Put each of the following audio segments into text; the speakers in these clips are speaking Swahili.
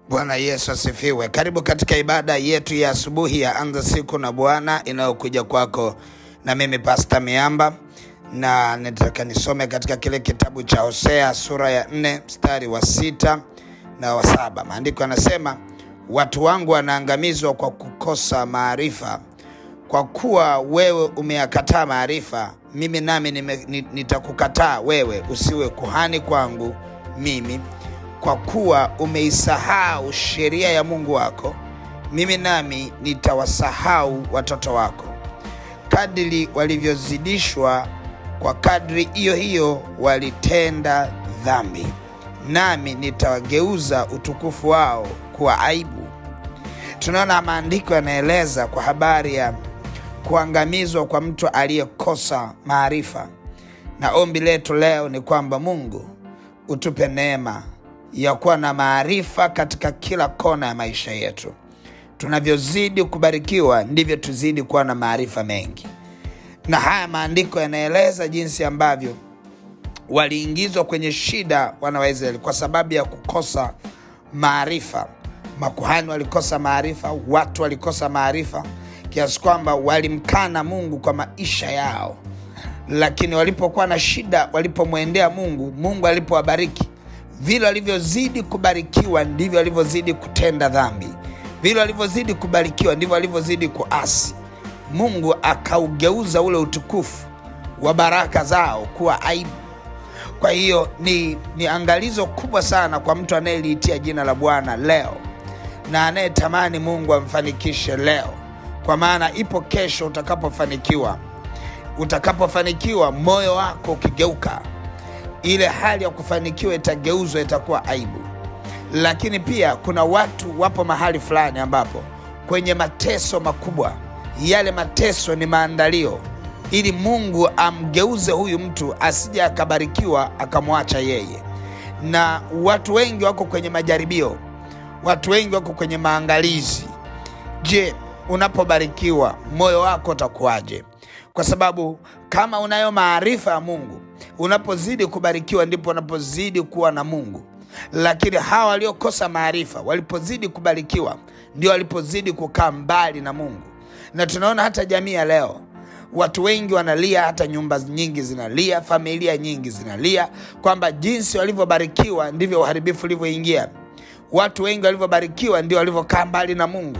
Bwana Yesu asifiwe. Karibu katika ibada yetu ya asubuhi ya anza siku na Bwana inayokuja kwako na mimi Pasta Miamba, na nataka nisome katika kile kitabu cha Hosea sura ya nne mstari wa sita na wa saba. Maandiko yanasema watu wangu wanaangamizwa kwa kukosa maarifa. Kwa kuwa wewe umeyakataa maarifa, mimi nami nime- ni- nitakukataa wewe, usiwe kuhani kwangu mimi kwa kuwa umeisahau sheria ya Mungu wako, mimi nami nitawasahau watoto wako. Kadiri walivyozidishwa, kwa kadri hiyo hiyo walitenda dhambi, nami nitawageuza utukufu wao kuwa aibu. Tunaona maandiko yanaeleza kwa habari ya kuangamizwa kwa mtu aliyekosa maarifa, na ombi letu leo ni kwamba Mungu utupe neema ya kuwa na maarifa katika kila kona ya maisha yetu. Tunavyozidi kubarikiwa ndivyo tuzidi kuwa na maarifa mengi, na haya maandiko yanaeleza jinsi ambavyo waliingizwa kwenye shida wana wa Israeli kwa sababu ya kukosa maarifa. Makuhani walikosa maarifa, watu walikosa maarifa, kiasi kwamba walimkana Mungu kwa maisha yao. Lakini walipokuwa na shida, walipomwendea Mungu, Mungu alipowabariki, vile walivyozidi kubarikiwa ndivyo walivyozidi kutenda dhambi, vile walivyozidi kubarikiwa ndivyo walivyozidi kuasi. Mungu akaugeuza ule utukufu wa baraka zao kuwa aibu. Kwa hiyo ni, ni angalizo kubwa sana kwa mtu anayeliitia jina la Bwana leo na anayetamani Mungu amfanikishe leo, kwa maana ipo kesho utakapofanikiwa. Utakapofanikiwa, moyo wako ukigeuka, ile hali ya kufanikiwa itageuzwa, itakuwa aibu. Lakini pia kuna watu wapo mahali fulani ambapo kwenye mateso makubwa, yale mateso ni maandalio ili Mungu amgeuze huyu mtu asije akabarikiwa akamwacha yeye. Na watu wengi wako kwenye majaribio, watu wengi wako kwenye maangalizi. Je, unapobarikiwa moyo wako utakuwaje? Kwa sababu kama unayo maarifa ya Mungu, unapozidi kubarikiwa ndipo unapozidi kuwa na Mungu. Lakini hawa waliokosa maarifa, walipozidi kubarikiwa, ndio walipozidi kukaa mbali na Mungu. Na tunaona hata jamii ya leo watu wengi wanalia, hata nyumba nyingi zinalia, familia nyingi zinalia kwamba jinsi walivyobarikiwa ndivyo uharibifu ulivyoingia. Watu wengi walivyobarikiwa ndio walivyokaa mbali na Mungu.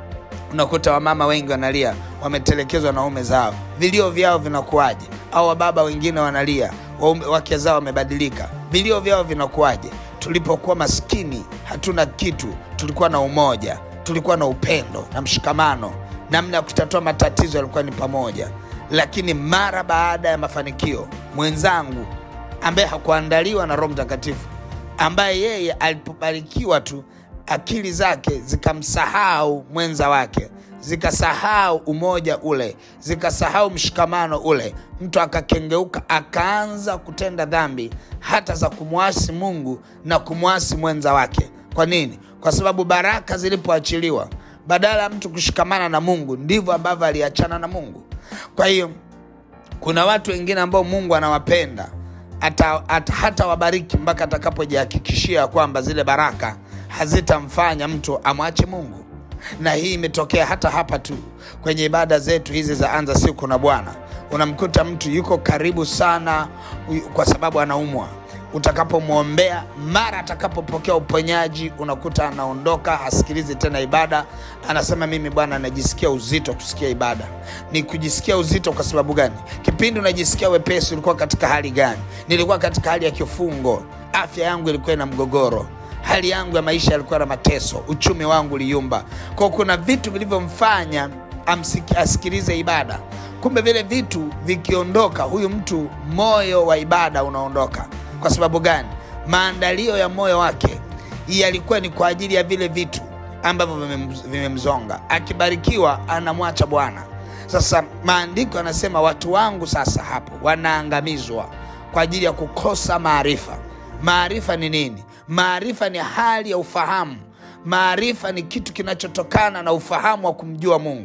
Unakuta wamama wengi wanalia, wametelekezwa na waume zao, vilio vyao vinakuwaje? Au wababa wengine wanalia, waume- wake zao wamebadilika, vilio vyao vinakuwaje? Tulipokuwa maskini, hatuna kitu, tulikuwa na umoja, tulikuwa na upendo na mshikamano, namna ya kutatua matatizo yalikuwa ni pamoja. Lakini mara baada ya mafanikio, mwenzangu ambaye hakuandaliwa na Roho Mtakatifu, ambaye yeye alipobarikiwa tu akili zake zikamsahau mwenza wake, zikasahau umoja ule, zikasahau mshikamano ule, mtu akakengeuka, akaanza kutenda dhambi hata za kumwasi Mungu na kumwasi mwenza wake. Kwa nini? Kwa sababu baraka zilipoachiliwa, badala ya mtu kushikamana na Mungu, ndivyo ambavyo aliachana na Mungu. Kwa hiyo kuna watu wengine ambao Mungu anawapenda hata, hata, hata wabariki mpaka atakapojihakikishia kwamba zile baraka hazitamfanya mtu amwache Mungu. Na hii imetokea hata hapa tu kwenye ibada zetu hizi za anza siku na Bwana. Unamkuta mtu yuko karibu sana u- kwa sababu anaumwa utakapomwombea mara atakapopokea uponyaji unakuta anaondoka hasikilizi tena ibada anasema mimi bwana najisikia uzito kusikia ibada ni kujisikia uzito kwa sababu gani kipindi unajisikia wepesi ulikuwa katika hali gani nilikuwa katika hali ya kifungo afya yangu ilikuwa ina mgogoro hali yangu ya maisha yalikuwa na mateso uchumi wangu uliyumba kwao kuna vitu vilivyomfanya amsiki- asikilize ibada kumbe vile vitu vikiondoka huyu mtu moyo wa ibada unaondoka kwa sababu gani maandalio ya moyo wake yalikuwa ni kwa ajili ya vile vitu ambavyo vimem- vimemzonga akibarikiwa anamwacha bwana sasa maandiko yanasema watu wangu sasa hapo wanaangamizwa kwa ajili ya kukosa maarifa maarifa ni nini maarifa ni hali ya ufahamu maarifa ni kitu kinachotokana na ufahamu wa kumjua mungu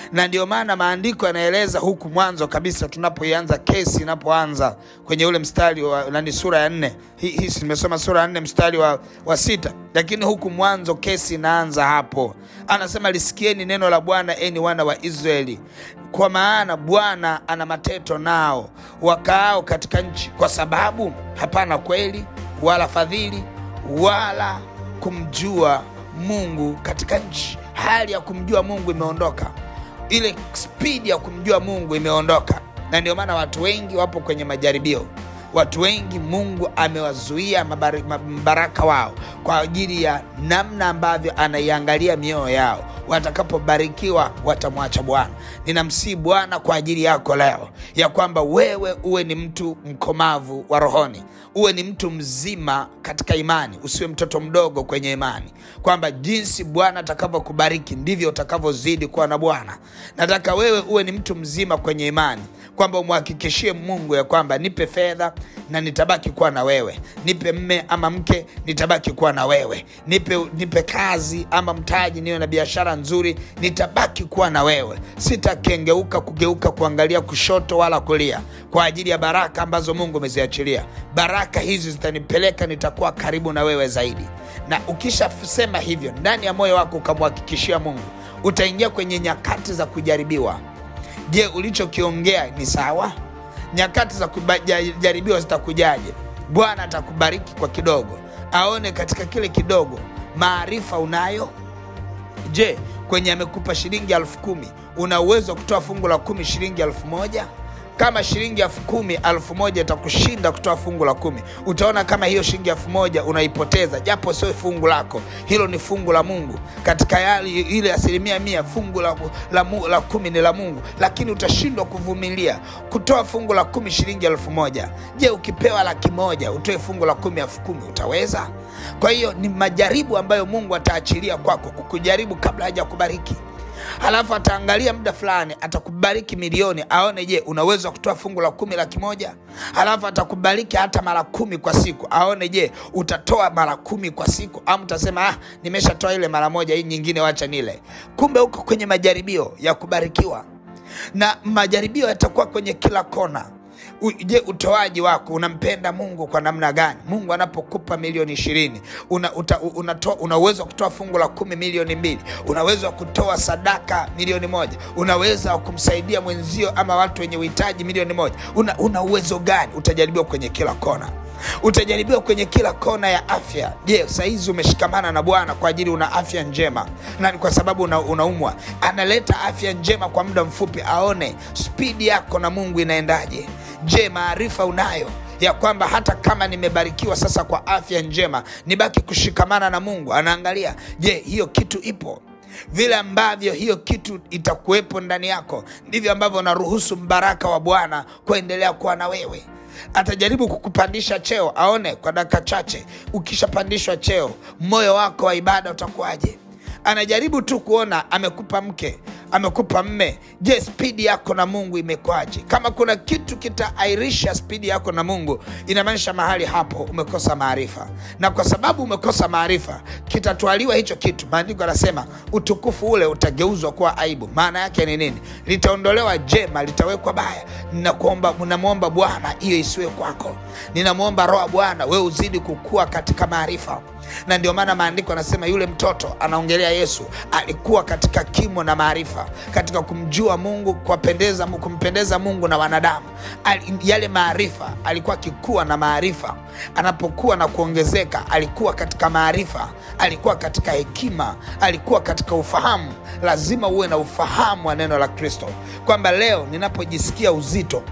na ndio maana maandiko yanaeleza huku mwanzo kabisa tunapoianza kesi inapoanza kwenye ule mstari wa nani sura ya nne hii hi, nimesoma sura ya nne mstari wa, wa sita lakini huku mwanzo kesi inaanza hapo anasema lisikieni neno la bwana eni wana wa israeli kwa maana bwana ana mateto nao wakaao katika nchi kwa sababu hapana kweli wala fadhili wala kumjua mungu katika nchi hali ya kumjua mungu imeondoka ile spidi ya kumjua mungu imeondoka na ndio maana watu wengi wapo kwenye majaribio watu wengi mungu amewazuia mbaraka wao kwa ajili ya namna ambavyo anaiangalia mioyo yao watakapobarikiwa watamwacha bwana ninamsii bwana kwa ajili yako leo ya kwamba wewe uwe ni mtu mkomavu wa rohoni uwe ni mtu mzima katika imani usiwe mtoto mdogo kwenye imani kwamba jinsi bwana atakavyokubariki ndivyo utakavyozidi kuwa na bwana nataka wewe uwe ni mtu mzima kwenye imani kwamba umhakikishie mungu ya kwamba nipe fedha na nitabaki kuwa na wewe nipe mme ama mke nitabaki kuwa na wewe nipe, nipe kazi ama mtaji niwe na biashara nzuri nitabaki kuwa na wewe sitakengeuka kugeuka kuangalia kushoto wala kulia kwa ajili ya baraka ambazo mungu umeziachilia baraka hizi zitanipeleka nitakuwa karibu na wewe zaidi na ukishasema hivyo ndani ya moyo wako ukamhakikishia mungu utaingia kwenye nyakati za kujaribiwa je ulichokiongea ni sawa nyakati za kujaribiwa zitakujaje bwana atakubariki kwa kidogo aone katika kile kidogo maarifa unayo je kwenye amekupa shilingi elfu kumi una uwezo wa kutoa fungu la kumi shilingi elfu moja kama shilingi elfu kumi elfu moja itakushinda kutoa fungu la kumi utaona kama hiyo shilingi elfu moja unaipoteza japo sio fungu lako hilo ni fungu la mungu katika yali, ile asilimia mia fungu la, la, la, la kumi ni la mungu lakini utashindwa kuvumilia kutoa fungu la kumi shilingi elfu moja je ukipewa laki moja utoe fungu la kumi elfu kumi utaweza kwa hiyo ni majaribu ambayo mungu ataachilia kwako kukujaribu kabla haja kubariki halafu ataangalia muda fulani atakubariki milioni aone je unaweza kutoa fungu la kumi laki moja halafu atakubariki hata mara kumi kwa siku aone je utatoa mara kumi kwa siku ama utasema ah, nimeshatoa ile mara moja hii nyingine wacha nile kumbe huko kwenye majaribio ya kubarikiwa na majaribio yatakuwa kwenye kila kona je utoaji wako unampenda mungu kwa namna gani mungu anapokupa milioni ishirini una, uta, una, una uwezo wa kutoa fungu la kumi milioni mbili unaweza wa kutoa sadaka milioni moja unaweza wa kumsaidia mwenzio ama watu wenye uhitaji milioni moja una, una uwezo gani utajaribiwa kwenye kila kona utajaribiwa kwenye kila kona ya afya je sahizi umeshikamana na bwana kwa ajili una afya njema na ni kwa sababu una, unaumwa analeta afya njema kwa muda mfupi aone spidi yako na mungu inaendaje je maarifa unayo ya kwamba hata kama nimebarikiwa sasa kwa afya njema nibaki kushikamana na mungu anaangalia je hiyo kitu ipo vile ambavyo hiyo kitu itakuwepo ndani yako ndivyo ambavyo unaruhusu mbaraka wa bwana kuendelea kuwa na wewe atajaribu kukupandisha cheo aone kwa dakika chache ukishapandishwa cheo moyo wako wa ibada utakuwaje anajaribu tu kuona amekupa mke amekupa mme je spidi yako na mungu imekwaje kama kuna kitu kitaairisha spidi yako na mungu inamaanisha mahali hapo umekosa maarifa na kwa sababu umekosa maarifa kitatwaliwa hicho kitu maandiko anasema utukufu ule utageuzwa kuwa aibu maana yake ni nini litaondolewa jema litawekwa baya ninamwomba bwana hiyo isiwe kwako ninamwomba roha bwana we uzidi kukua katika maarifa na ndio maana maandiko anasema yule mtoto anaongelea yesu alikuwa katika kimo na maarifa katika kumjua mungu kuwapendeza, kumpendeza mungu na wanadamu Al, yale maarifa alikuwa akikuwa na maarifa anapokuwa na kuongezeka alikuwa katika maarifa alikuwa katika hekima alikuwa katika ufahamu lazima uwe na ufahamu wa neno la kristo kwamba leo ninapojisikia uzito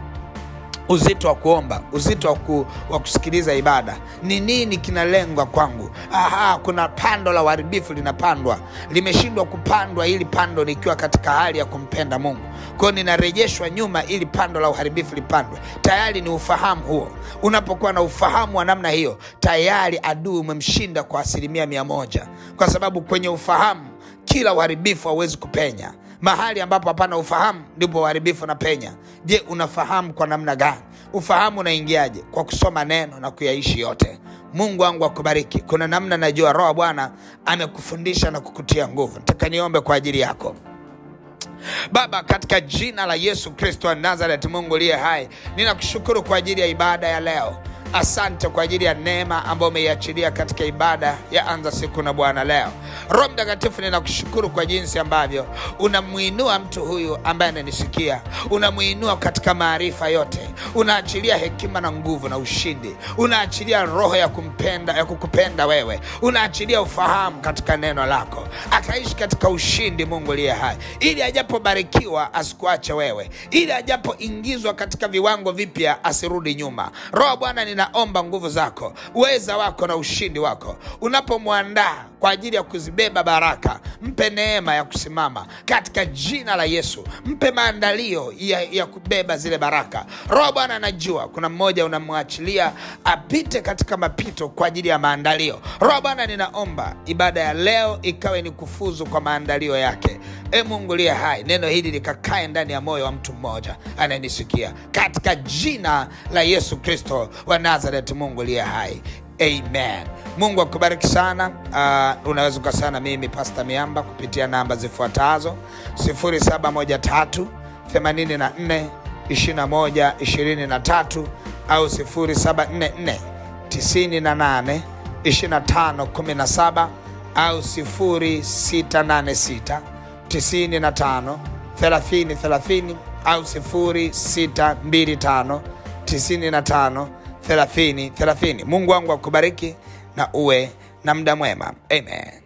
uzito wa kuomba uzito wa, ku, wa kusikiliza ibada ni nini kinalengwa kwangu aha kuna pando la uharibifu linapandwa limeshindwa kupandwa ili pando nikiwa katika hali ya kumpenda mungu kwao ninarejeshwa nyuma ili pando la uharibifu lipandwe tayari ni ufahamu huo unapokuwa na ufahamu wa namna hiyo tayari adui umemshinda kwa asilimia mia moja kwa sababu kwenye ufahamu kila uharibifu hauwezi kupenya mahali ambapo hapana ufahamu ndipo uharibifu na penya je unafahamu kwa namna gani ufahamu unaingiaje kwa kusoma neno na kuyaishi yote mungu wangu akubariki kuna namna najua roho bwana amekufundisha na kukutia nguvu nataka niombe kwa ajili yako Baba, katika jina la Yesu Kristo wa Nazareti, Mungu uliye hai, ninakushukuru kwa ajili ya ibada ya leo. Asante kwa ajili ya neema ambayo umeiachilia katika ibada ya anza siku na Bwana leo. Roho Mtakatifu, ninakushukuru kwa jinsi ambavyo unamwinua mtu huyu ambaye ananisikia, unamwinua katika maarifa yote, unaachilia hekima na nguvu na ushindi, unaachilia roho ya kumpenda ya kukupenda wewe, unaachilia ufahamu katika neno lako, akaishi katika ushindi, Mungu aliye hai, ili ajapobarikiwa asikuache wewe, ili ajapoingizwa katika viwango vipya asirudi nyuma. Roho Bwana, ninaomba nguvu zako, uweza wako na ushindi wako unapomwandaa kwa ajili ya kuzibeba baraka, mpe neema ya kusimama katika jina la Yesu. Mpe maandalio ya, ya kubeba zile baraka. Roho Bwana, anajua kuna mmoja unamwachilia apite katika mapito kwa ajili ya maandalio. Roho Bwana, ninaomba ibada ya leo ikawe ni kufuzu kwa maandalio yake. E Mungu liye hai, neno hili likakae ndani ya moyo wa mtu mmoja anayenisikia katika jina la Yesu Kristo wa Nazareti. Mungu liye hai, amen. Mungu akubariki sana. Uh, unaweza ukasana mimi Pasta Miamba kupitia namba zifuatazo 0713 84 21 23 au 0744 98 25 17 au 0686 95 30 30 au 0625 95 30 30. Mungu wangu akubariki na uwe na muda mwema. Amen.